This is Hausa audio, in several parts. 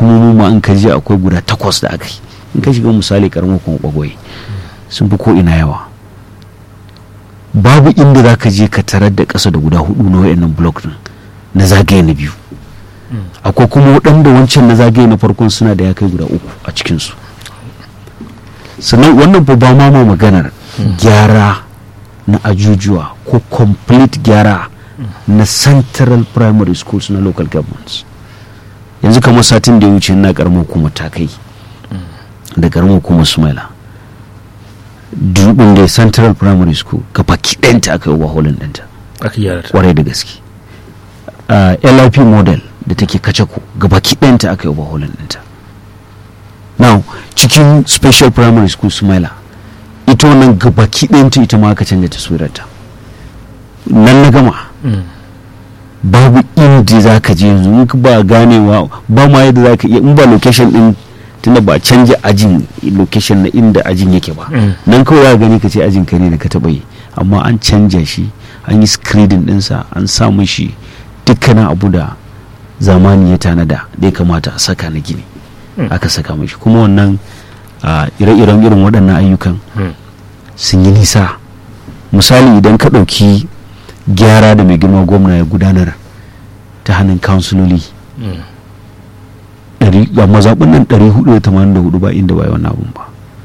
hukumomi ma in ka je akwai guda takwas da aka yi in ka shiga misali karamar kuma bagwai sun fi ko ina yawa babu inda za ka je ka tarar da ƙasa da guda hudu na wayannan blok din na zagaye na biyu akwai kuma waɗanda wancan na zagaye na farkon suna da ya kai guda uku a cikinsu sannan wannan fa ba ma ma maganar gyara na ajujuwa ko complete gyara na central primary schools na local governments yanzu kamar satin da ya wuce na karamar hukumar ta kai da karamar hukumar sumaila dubin da central primary school ga baki ɗanta aka yi waholin ɗanta aka gyara ta kwarai da gaske uh, lip model da take kacako ga baki ɗanta aka yi waholin ɗanta now cikin special primary school sumaila ita wannan ga baki ɗanta ita ma aka canja taswirarta nan na gama Mm. babu inda za ka je yanzu in ba ganewa ba ma yadda za ka iya in ba location din tunda ba a canja ajin location na inda ajin yake ba Mm. nan kawai za ka gani ka ce ajin ka ne da ka taɓa yi amma an canja shi an yi screening ɗinsa an sa mishi dukkanin abu da zamani ya tanada da ya kamata a saka na gini Mm. aka saka mishi kuma wannan a ire-iren irin waɗannan ayyukan Mm. sun yi nisa misali idan ka ɗauki gyara da mai girma gwamna ya gudanar ta hannun kansuloli Mm. ɗari- ga mazaɓin nan 484 ba inda ba yi wannan abun ba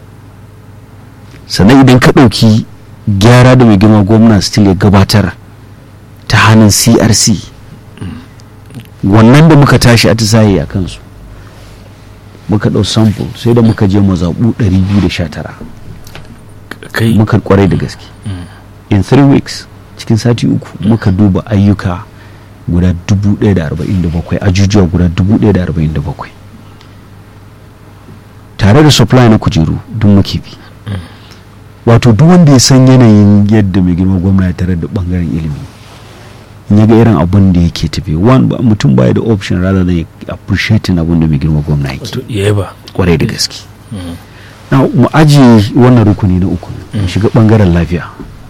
sannan idan ka ɗauki gyara da mai girma gwamna still ya gabatar ta hannun crc wannan da muka tashi atisaye a kansu muka ɗau sample sai da muka je mazaɓu 219 kai muka kwarai da gaske in three weeks cikin sati uku muka duba ayyuka guda 1047 ajujuwa guda 1047 tare da supply na kujeru duk muke bi wato duk wanda ya san yanayin yadda mai girma gwamna ya tare da bangaren ilimi in ya ga irin abin da yake tafi one ba mutum baya da option rather than ya appreciating abin da mai girma gwamna yake wato yaba kwarai da gaske Mm. na mu ajiye wannan rukuni na uku mu Mm. shiga bangaren lafiya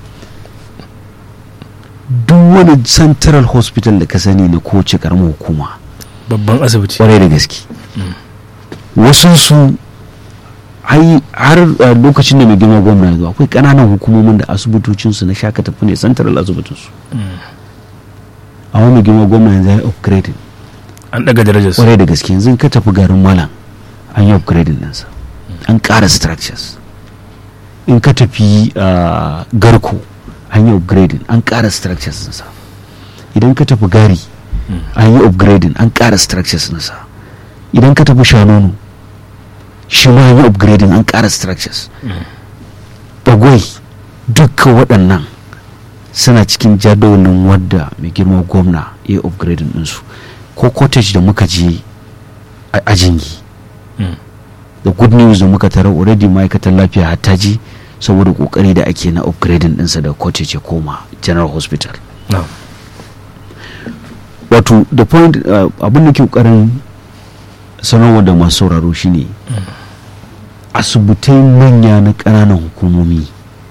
duk wani central hospital da ka sani na kowace karamar hukuma babban asibiti kwarai da gaske wasu su ai har a lokacin da mai girma gwamna ya zo akwai kananan hukumomin da asibitocinsu na shaka tafi ne central asibitinsu Mm. amma mai girma gwamna yanzu ya yi upgrading an daga darajar su kwarai da gaske yanzu in ka tafi garin malam an yi upgrading ɗinsa an ƙara structures in ka tafi ah, garko an yi upgrading an ƙara structures ɗinsa idan ka tafi gari Mm. an yi upgrading an ƙara structures ɗinsa idan ka tafi shanonu shi ma an yi upgrading an ƙara structures Mm. bagwai dukkan waɗannan suna cikin jadawalin wadda mai girma gwamna ya yi upgrading ɗinsu ko cottage da muka je a ajingi Mm. the good news da muka tara already ma'aikatar lafiya hatta ji saboda kokari da ake na upgrading ɗinsa da cottage ya koma general hospital na'am wato the point uh, abin da ke kokarin sanarwa da masu sauraro shine asibitai manya na ƙananan hukumomi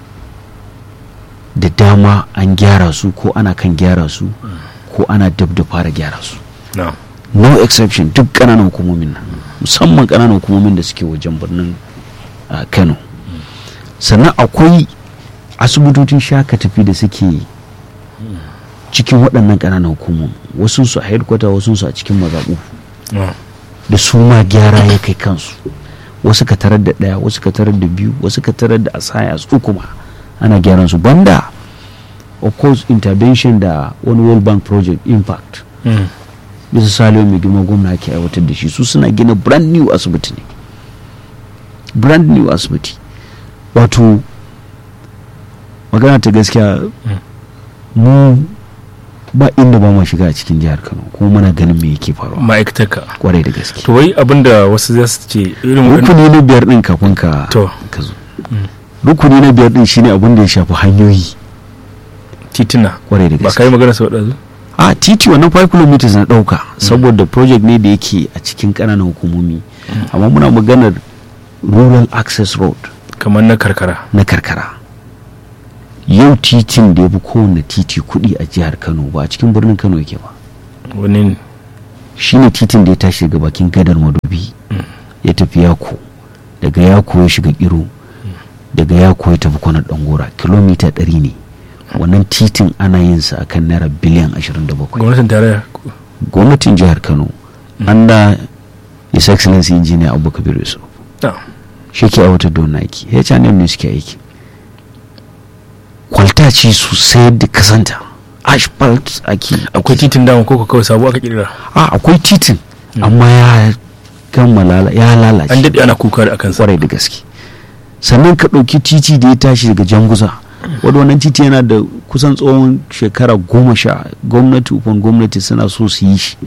da dama an gyara su ko ana kan gyara su ko ana dab da fara gyara su na'am no exception duk ƙananan hukumomin nan musamman ƙananan hukumomin da suke wajen birnin uh, kano sannan akwai asibitocin shaka tafi da suke cikin waɗannan ƙananan hukumomi wasu su a headquarter wasu su a cikin mazaɓu na'am da su ma gyara ya kai kansu wasu ka tarar da ɗaya wasu ka tarar da biyu wasu ka tarar da asaya su kuma ana gyaran su banda of course intervention da wani world bank project impact Mm. bisa saliyo mai girma gwamna ke aiwatar da shi su suna gina brand new asibiti ne brand new asibiti wato magana ta gaskiya mu ba inda ba ma shiga a cikin jihar kano kuma muna ganin me yake faruwa ma'aikatarka kwarai da gaske to wai abinda wasu za su ce irin waɗannan- rukuni na biyar din kafin ka To. ka zo rukuni na biyar din shine abin da ya shafi hanyoyi tituna kwarai da ba gaske ka yi magana sau ɗazu a titi wannan 5 kilometers na dauka saboda project ne da yake a cikin ƙananan hukumomi amma muna maganar rural access road kamar na karkara na karkara yau titin da ya fi kowane titi kuɗi a jihar kano ba a cikin birnin kano yake ba wani ne shine titin da ya tashi daga bakin gadar madobi ya tafi yako daga yako ya shiga kiro daga yako ya tafi kwanar dangora kilomita 100 ne wannan titin ana yin sa akan naira biliyan 27 gwamnatin tarayya gwamnatin jihar kano anda his excellency engineer abubakar yusuf Ah, shi ke aiwatar da wannan aiki h&m ne suke aiki kwalta ce sosai da kasanta asphalt ake akwai titin dama ko kawai sabo aka kirira a akwai titin amma ya gama lala- ya an lalace daɗe ana kuka da akan sa kwarai da gaske sannan ka ɗauki titi da ya tashi daga janguza wadda wannan titi yana da kusan tsawon shekara goma sha gwamnati upon gwamnati suna so su yi shi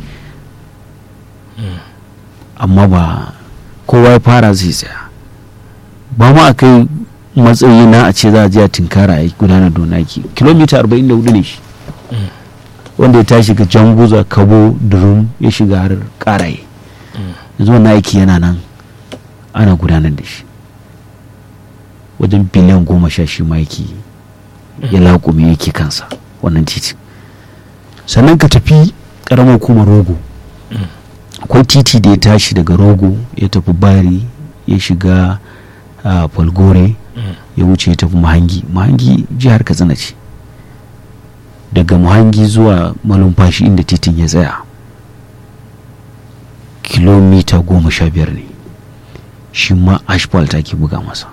amma ba kowa ya fara zai tsaya ba ma a kai matsayi na a ce za a je a tinkara a gudanar da wani aiki kilomita 44 ne shi wanda ya tashi ga janguza kabo durum ya shiga har karaye yanzu wannan aiki yana nan ana gudanar da shi wajen biliyan goma sha shi ma yake ya laƙume yake kansa wannan titin sannan ka tafi ƙaramar kuma rogo akwai titi da ya tashi daga rogo ya tafi bari ya shiga a falgore ya wuce ya tafi mahangi mahangi jihar katsina ce daga mahangi zuwa malumfashi inda titin ya tsaya kilomita goma sha biyar ne shi ma asphalt ake buga masa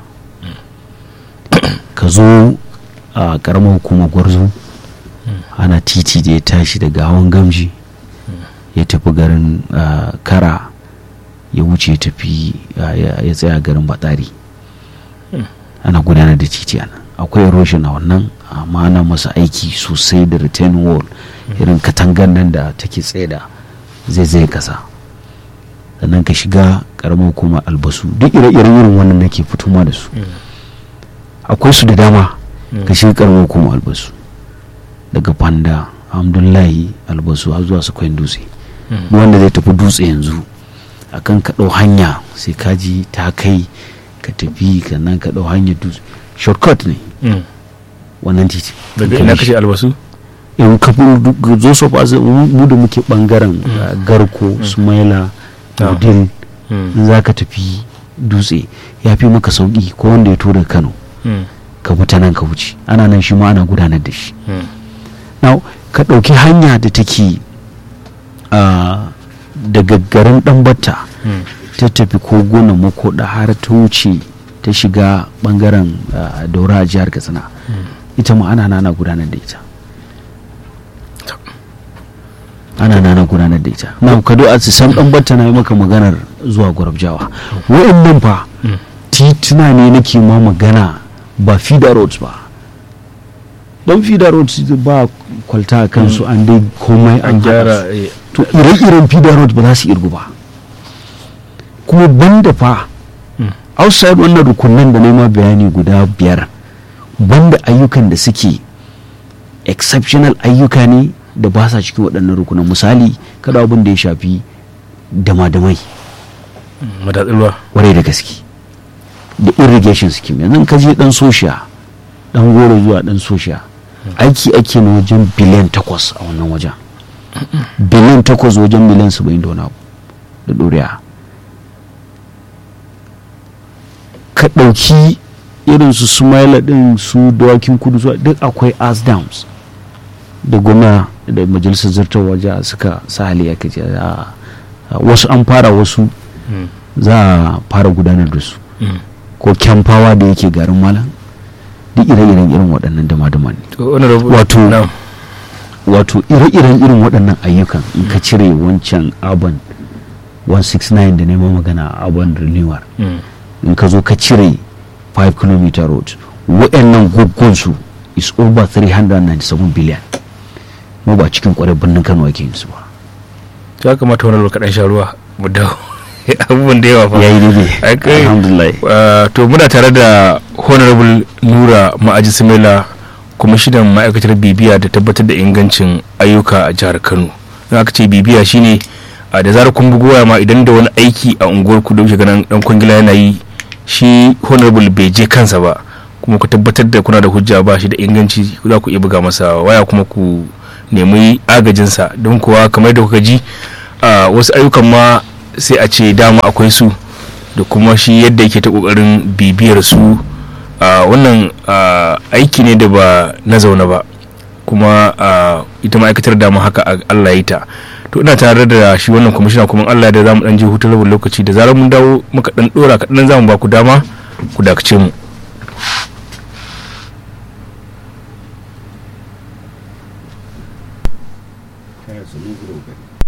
ka zo a karamar hukumar gwarzo ana titi da ya tashi daga hawan gamji ya tafi garin ah, kara ya wuce ya tafi ah, ya ya tsaya garin batsari ana gudanar da titi a nan akwai erosion a wannan amma ana masa aiki sosai da return wall irin katangar nan da take tsaye da zai zai kasa sannan ka shiga karamar hukumar albasu duk ire-iren irin wannan nake fitoma da su akwai su da dama ka shiga karamar hukumar albasu daga fanda alhamdulahi albasu har zuwa su kwain dutse duk wanda zai tafi dutse yanzu akan ka ɗau hanya sai ka ji ta kai ka tafi sannan ka ɗau hanyar dutse shortcut ne Mm. wannan titi daga Ka ina bi shi. kashe albasu in ka fi zo so ba mu da muke bangaren uh, garko sumaila Ah. udil Mm. in za ka tafi dutse ya fi maka sauki ko wanda ya tura kano Mm. ka bi ta nan ka wuce ana nan shi ma ana gudanar da shi Mm. now ka ɗauki hanya da take uh, daga garin ɗanbata Mm. ta tafi koguna makoda har ta wuce ta shiga bangaren uh, daura a jihar katsina ita ma ana nana gudanar da ita ana nana gudanar da ita na kado a sam dan batta na yi maka maganar zuwa gwarabjawa wa'annan fa Mm. tituna ne nake ma magana ba feeder roads ba don feeder roads ba kwalta a kansu an dai komai an an gyara gyara eh, to ire-iren feeder road ba za su irgu ba kuma banda fa Mm. outside wannan rukunan da nema bayani guda biyar banda ayyukan da suke exceptional ayyuka ne da ba sa cikin waɗannan rukunan misali kada abin da ya shafi dama-damai mm, madatsin ruwa kwarai da gaske da irrigation scheme yanzu in ka je dan sosha dan goro zuwa dan sosha aiki ake na wajen biliyan takwas a wannan wajen biliyan takwas wajen miliyan saba'in da wani abu da ɗoriya ka ɗauki irin su sumaila ɗin su dawakin kudu zuwa duk akwai as dams da gwamna da majalisar zartar waje suka sa hali aka ce a- a- wasu an fara wasu Mm. za a fara gudanar da su Mm. ko kyamfawa da yake garin malam duk ire-iren irin waɗannan dama-dama ne to honorable Wato- na'am. wato ire-iren irin waɗannan ayyukan in ka cire wancan urban 169 da neman magana urban renewal Mm. in ka zo ka cire 5 km road waɗannan guggun su is over 397 billion mu ba cikin kwarai birnin kano ake yin su ba ya kamata honorable kaɗan sha ruwa mu dawo abubuwan da yawa fa yayi daidai Ai, kai- alhamdulillah Uh, to muna tare da honorable nura ma'aji simila kwamishinan ma'aikatar bibiya da tabbatar da ingancin ayyuka a jihar kano in aka ce bibiya shine uh, da zarar kun bugu waya ma idan da wani aiki a unguwar ku da wuce ganin dan kwangila yana yi shi honorable bai je kansa ba kuma ku tabbatar da kuna da hujja ba shi da inganci za ku iya buga masa waya kuma ku nemi agajinsa don kuwa kamar da kuka ji ah, wasu ayyukan ma sai a ce dama akwai su da kuma shi yadda yake ta kokarin bibiyar su ah, wannan ah, aiki ne da ba na zaune ba kuma ah, ita ma'aikatar dama haka a- Allah ya yi ta to ina tare da shi wannan kwamishina kuma in Allah da za mu dan je hutun rabin lokaci da zarar mun dawo muka dan dora kaɗan za mu ba ku dama ku dakace mu kana sanin gudu